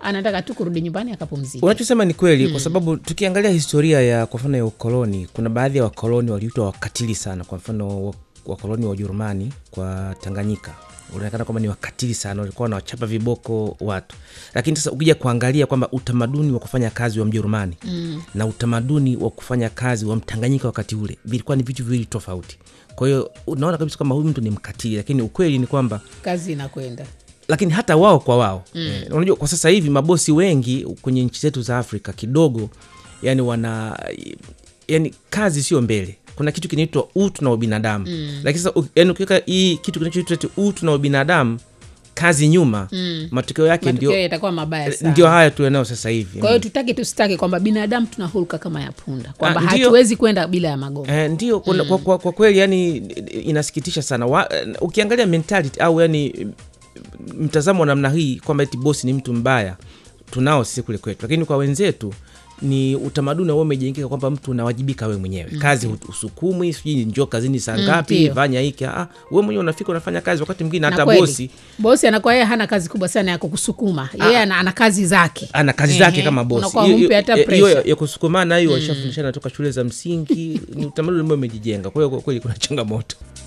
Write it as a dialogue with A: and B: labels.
A: anataka tu kurudi nyumbani akapumzika
B: unachosema ni kweli kwa sababu tukiangalia historia ya kwa mfano ya ukoloni kuna baadhi ya wakoloni waliitwa wakatili sana kwa mfano wa- wakoloni wa ujerumani kwa tanganyika unaonekana kwamba ni wakatili sana walikuwa wanawachapa viboko watu lakini sasa ukija kuangalia kwamba utamaduni wa kufanya kazi wa mjerumani mm. na utamaduni wa kufanya kazi wa mtanganyika wakati ule vilikuwa ni vitu viwili tofauti kwa hiyo unaona kabisa kwamba huyu mtu ni mkatili lakini ukweli ni kwamba
A: kazi inakwenda
B: lakini hata wao kwa wao mm. eh, unajua kwa sasa hivi mabosi wengi kwenye nchi zetu za afrika kidogo yani wana yani kazi sio mbele kuna kitu kinaitwa utu na ubinadamu mm. lakini sasa u- yani ukiweka hii kitu kinachoitwa eti utu na ubinadamu kazi nyuma mm. matokeo yake
A: matokeo
B: ndio
A: yatakuwa mabaya sana
B: ndio haya tulionayo sasa hivi
A: kwa hiyo tutake tusitake kwamba binadamu tuna hulka kama ya punda kwamba
B: Ah, ndio.
A: hatuwezi kwenda bila ya magogo
B: Eh, ndio kuna- kwa, kwa, kwa kweli yani inasikitisha sana wa, ukiangalia mentality au yani mtazamo wa namna hii kwamba eti bosi ni mtu mbaya tunao sisi kule kwetu lakini kwa wenzetu ni utamaduni ambao umejengeka kwamba mtu unawajibika we mwenyewe mm. kazi hu- usukumwi sijui njoo kazini saa ngapi
A: ndio.
B: fanya hiki ah, we mwenyewe unafika unafanya kazi wakati mwingine
A: Na
B: hata
A: kweli,
B: bosi
A: bosi anakuwa yeye hana kazi kubwa sana ya kukusukuma yeye ana, ana kazi zake
B: ana kazi
A: Ehe,
B: zake kama bosi
A: unakuwa
B: Hiyo-
A: humpi hata
B: hiyo- hiyo ya,
A: pressure.
B: ya kusukumana hiyo washafundishana toka shule za msingi ni utamaduni ambao umejijenga kwa hiyo kwa kweli kuna changamoto